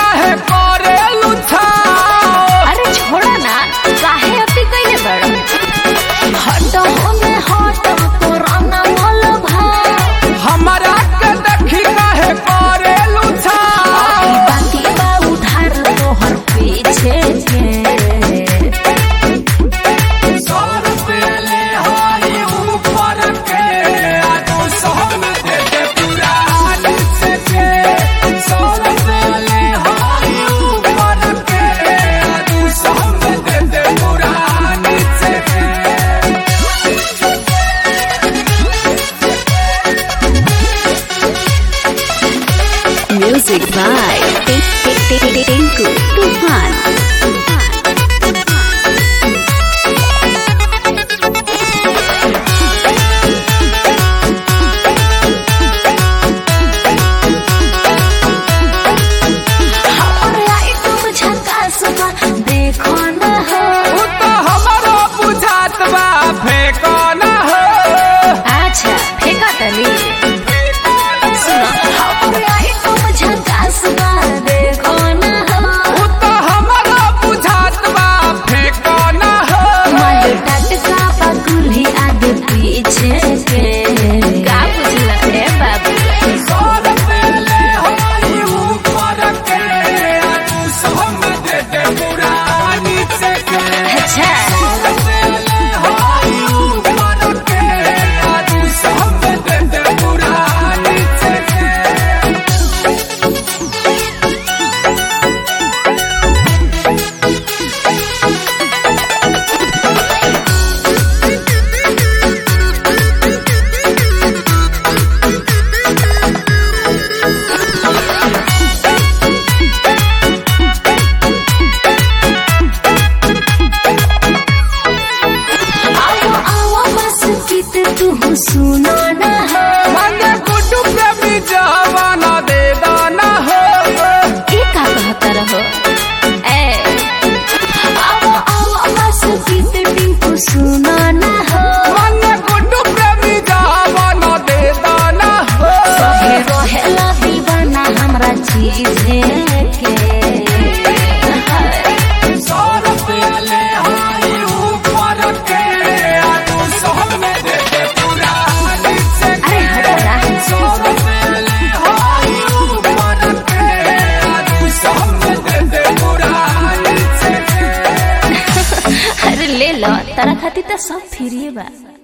काहे करे लुछाओ अरे छोड़ा ना काहे अति कइले बड़ हटो में हटो पुराना मोल भाव हमारा के देखी काहे करे लुछाओ बाकी बा उधार तोहर पीछे के सौ रुपया ले हाई ऊपर के आ दो सौ में दे दे पूरा नीचे के सौ रुपया ले हाई ऊपर के आ दो सौ में दे दे पूरा नीचे के म्यूजिक बाय टिंकू तूफान देखो न हो उ तो हमारो बुझात बा फेंको ना हो अच्छा फेंका तली सुनो हमरे आई तुम झकास बा देखो न हो उ तो हमारो बुझात बा फेंको ना हो मल टटका पकुली आगे पीछे के का बुझला रे बाबू सौ रुपया ले हाई ऊपर के आ दो सौ में दे दे पूरा नीचे के अच्छा सौ रुपया ले हाई ऊपर के आ दो सौ में दे दे पूरा नीचे के आओ आओ बस कित तू सुनो न हो मांगे गुड्डू प्रेमी जवाना दे दाना हो ई का कहता रहो ए आओ आओ बस कित टिंकू सुनो न हो मांगे गुड्डू प्रेमी जवाना दे दाना हो सभे रहेला दीवाना हमरा चीजे के सौ रुपया ले हाई ऊपर के आ दो सौ में दे दे पूरा नीचे के अरे हटो ना सौ रुपया ले हाई ऊपर के आ दो सौ में दे दे पूरा नीचे के अरे ले लो तारा खातिर तो सब फ्री बा